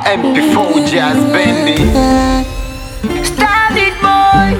MP4 Jazz Bendy. Standard boy.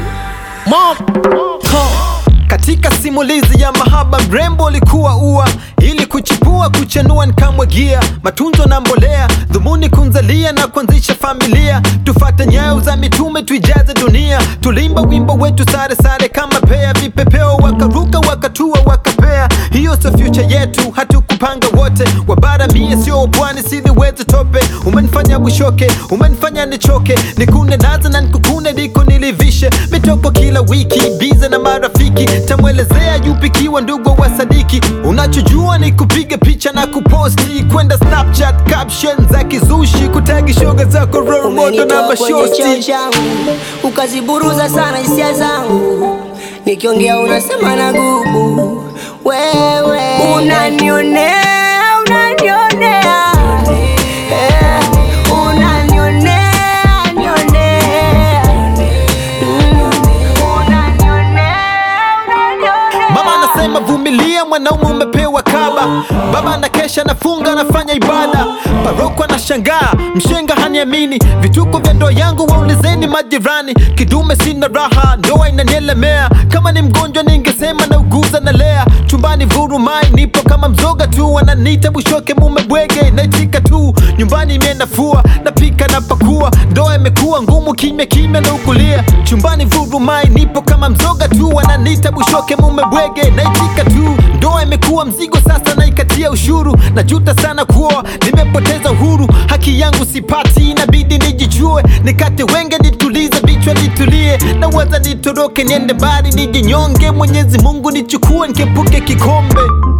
Katika simulizi ya mahaba mrembo alikuwa ua ili kuchipua kuchanua nikamwagia matunzo na mbolea dhumuni kunzalia na kuanzisha familia tufate nyayo za mitume tuijaze dunia tulimba wimbo wetu sare sare kama pea vipepeo wakaruka wakatua wakapea hiyo sio future yetu hatukupanga wote wabara mie sio pwani siliwezi tope umenifanya bushoke umenifanya nichoke nikune naza na nikukune diko nilivishe mitoko kila wiki bize na marafiki tamwelezea yupikiwa ndugu wa sadiki unachojua ni kupiga picha na kuposti kwenda snapchat caption za kizushi kutagi shoga zako role model na Umenitoa kwenye cheo mashosti changu ukaziburuza sana hisia zangu, nikiongea unasema na gubu. Wewe unanionea, unanionea, Eh, unanionea, nionea. Mm, unanionea, unanionea. Mama anasema vumilia, mwanaume umepewa kaba. Baba anakesha anafunga, anafanya ibada. Paroko anashangaa, mshenga haniamini. Vituko vya ndoa yangu waulizeni majirani. Kidume sina raha, ndoa inanielemea. Kama ni mgonjwa ningesema nauguza na lea. Chumbani vurumai, nipo kama mzoga tu. Wananiita bushoke, mume bwege, naitika tu. Nyumbani imenafua, napika na pakua. Ndoa imekuwa ngumu, kimya kimya na ukulia. Chumbani vurumai, nipo kama mzoga tu. Wananiita bushoke, mume bwege, naitika tu. Ndoa imekuwa mzigo, sasa naikatia ushuru. Najuta sana kuoa, nimepoteza uhuru. Haki yangu sipati, inabidi nijijue. Nikate wenge, nitulize vichwa, nitulie. Nawaza nitoroke, niende mbali, nijinyonge. Mwenyezi Mungu nichukue, nikepuke kikombe.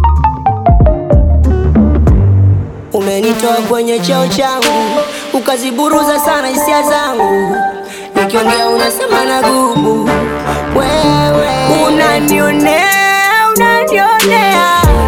Umenitoa kwenye cheo changu ukaziburuza sana hisia zangu, nikiongea unasema na gubu. Wewe unanionea, unanionea